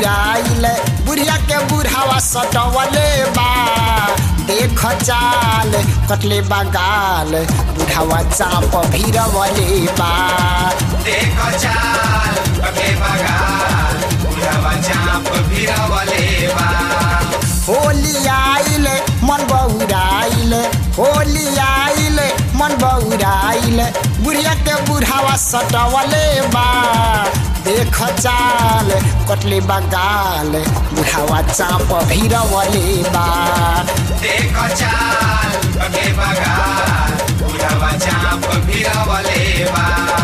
बौराइल बुढ़िया के बुढ़ावा सटवले बा देख चाल कटले बा गाल बुढ़ावा चाप भीरवले बा देख चाल पके बगाल बुढ़ावा चाप भिरवले बा होली आइल मन बौराइल होली आइल मन बौराइल बुढ़िया के बुढ़ावा सटवले बा देख चाल कटले बा गाल बुढ़ावा चाप भीरवले बा देख चाल पके बगाल बुढ़ावा चाप भिरवले बा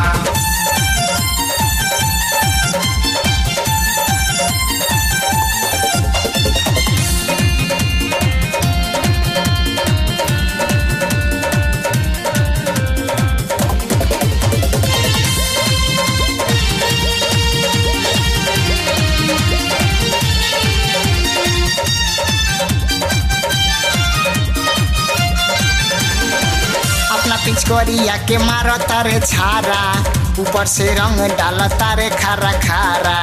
अपना पिचकोरिया के मारो तारे छारा ऊपर से रंग डाल तारे खारा खारा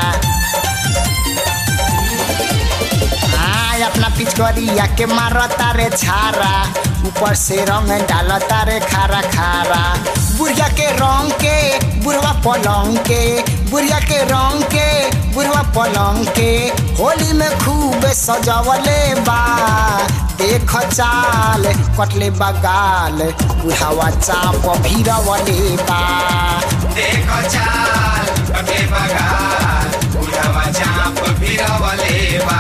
हाँ, अपना पिचकोरिया के मारो तारे छारा ऊपर से रंग डाल तारे खारा खारा बुढ़िया के रंग के बुढ़वा पलंग के बुढ़िया के रंग के बुढ़वा पलंग के होली में खूब सजवले बा देख चाल कटले बगाल बुढ़ावा चाप भीरवले बा देख चाल पके बगाल बुढ़ावा चाप भिरवले बा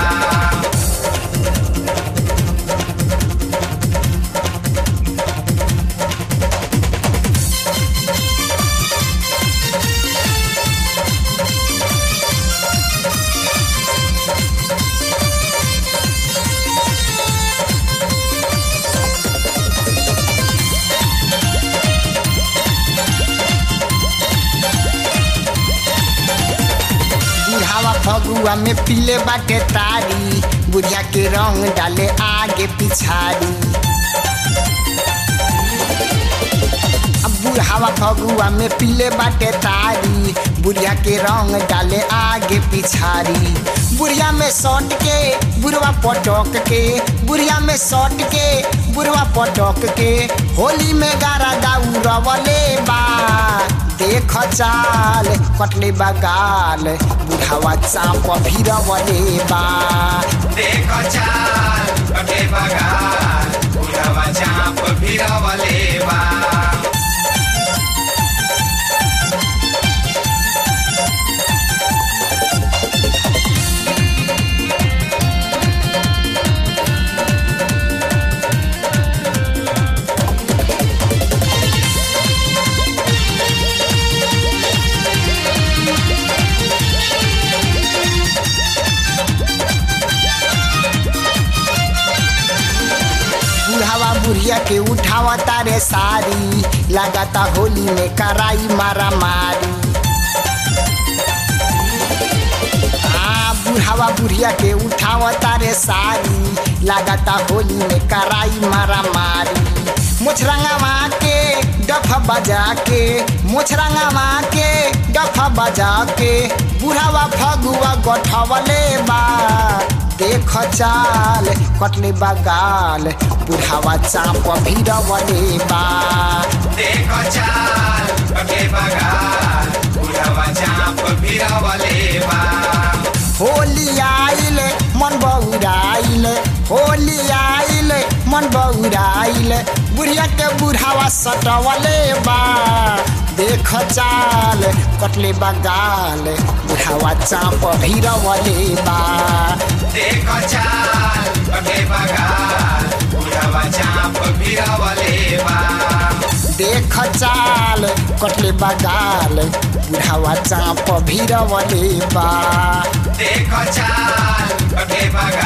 बुढ़ावा फगुआ में पीले बाटे तारी बुढ़िया के रंग डाले आगे पिछाड़ी अब बुढ़ावा फगुआ में पीले बाटे तारी बुढ़िया के रंग डाले आगे पिछाड़ी बुढ़िया में सट के बुढ़वा पटक के बुढ़िया में सट के बुढ़वा पटक के होली में गारा दाऊ रवले बा देख चाल कटले बा गाल बुढ़ावा चाप भीरवले बा देख चाल पके बगाल बुढ़ावा चाप भिरवले बा बुढ़ावा बुढ़िया के उठावा तारे सारी लगाता होली में कराई मारा मारी आ बुढ़ावा बुढ़िया के उठावा तारे सारी लगाता होली में कराई मारा मारी मुछरंगा के डफ बजा के मुछरंगा के डफ बजा के बुढ़ावा फगुआ गठवले बा देख चाल कटले बा गाल बुढ़ावा चाप भीरवले बा देख चाल पके बगाल बुढ़ावा चाप भिरवले बा होली आइल मन बौराइल होली आइल मन बौराइल बुढ़िया के बुढ़ावा सटवले बा देख चाल कटले बा गाल बुढ़ावा चाप भीरवले बा देख चाल पके बगाल बुढ़ावा चाप भिरवले बा देख चाल कटले बा गाल बुढ़ावा चाप भीरवले बा देख चाल पके बगाल